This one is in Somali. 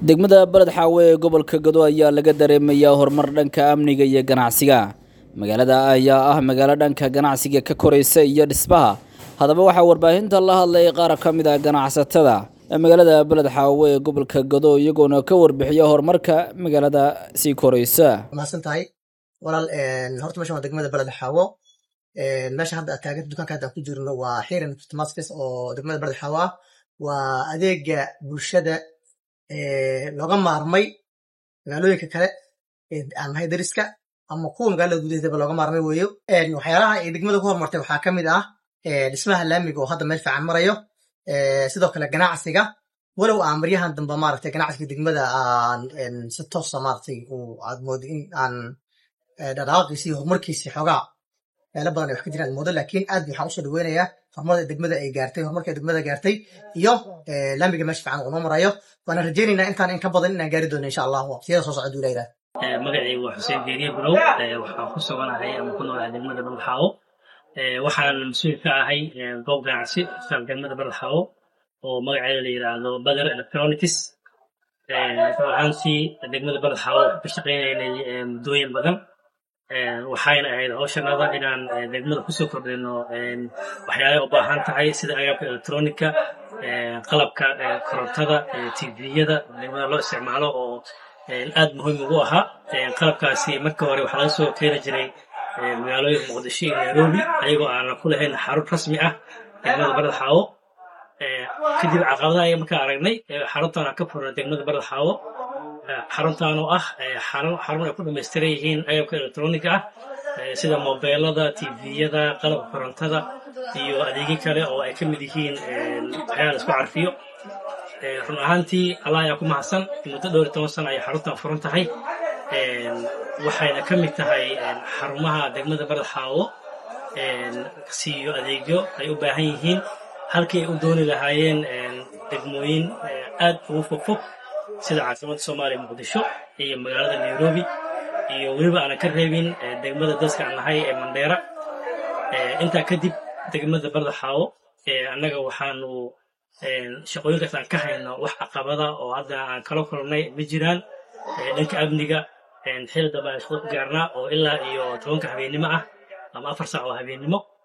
degmada beled xaawe ee gobolka gado ayaa laga dareemayaa horumar dhanka amniga iyo ganacsiga magaalada ayaa ah magaalo dhanka ganacsiga ka koraysa iyo dhismaha haddaba waxaa warbaahinta la hadlay qaar ka mid ah ganacsatada ee magaalada beled xaawe ee gobolka gado iyagoona ka warbixiya horumarka magaalada sii koraysa mahadsan tahay walaal horta meeshan waa degmada beled xaawo meesha hadda aad taaganta dukaanka hadda aan ku jirno waa xiran tamaskis oo degmada beled xaawo ah waa adeega bulshada looga maarmay magaalooyinka kale aan nahay dariska ama kuwa magaalada gudaheedaba looga maarmay weeyo waxyaalaha ay degmada ku horumartay waxaa ka mid ah dhismaha laamiga oo hadda meel fiican marayo sidoo kale ganacsiga walow aan maryahan dambe maaragtay ganacsiga degmada aan si toosa maaragtay aad moodo in aan dhaqdhaqaaqiisi iyo horumarkiisi xoogaa meelo badan ay wax ka jiraan moodo laakiin aad waxaan usoo dhaweynayaa horumarda degmada ay gaartay horumarka degmada gaartay iyo laamiga meesha fiican uu noo marayo waana rajaynaynaa intaan in ka badan inaan gaari doono insha allah waqtiyada soo socda duulayda magacaygu waa xuseen geeriye bulow waxaan ku suganahay ama ku noolahay degmada balxaawo waxaan mas-uul ka ahay goob ganacsi degmada balxaawo oo magaceeda la yiraahdo bader electronics ahaantii degmada balxaawo ka shaqaynaynay muddooyin badan waxayna ahayd hawshanada inaan degmada kusoo kordhino waxyaalay u baahan tahay sida agabka electronica qalabka korontada tviyada degmada loo isticmaalo oo aad muhiim ugu ahaa qalabkaasi marka hore waxaa laga soo keeni jiray magaalooyinka muqdisho iyo nairobi ayagoo aanan ku lahayn xarun rasmi ah degmada barad xaawo kadib caqabadaha aya markaa aragnay xaruntaan aan ka furna degmada barad xaawo xaruntaan oo ah xarun ay ku dhamaystiran yihiin agabka electronica ah sida mobeelada tviyada qalabka korontada iyo adeegyo kale oo ay ka mid yihiin waxyaala isku carfiyo run ahaantii allah ayaa ku mahadsan muddo dhowr iyo toban sana ayay xaruntan furan tahay waxayna ka mid tahay xarumaha degmada barad xaawo siiyo adeegyo ay u baahan yihiin halkii ay u dooni lahaayeen degmooyin aad ugu fogfog sida caasimada soomaaliya muqdisho iyo magaalada nairobi iyo weliba aanan ka reebin degmada dadka aan nahay ee mandheera intaa kadib degmada barda xaawo annaga waxaanu shaqooyinkaas aan ka hayno wax caqabada oo hadda aan kala kulnay ma jiraan dhanka amniga xili dambe aan shaqo ku gaarnaa oo ilaa iyo tobanka habeennimo ah ama afar saac oo habeennimo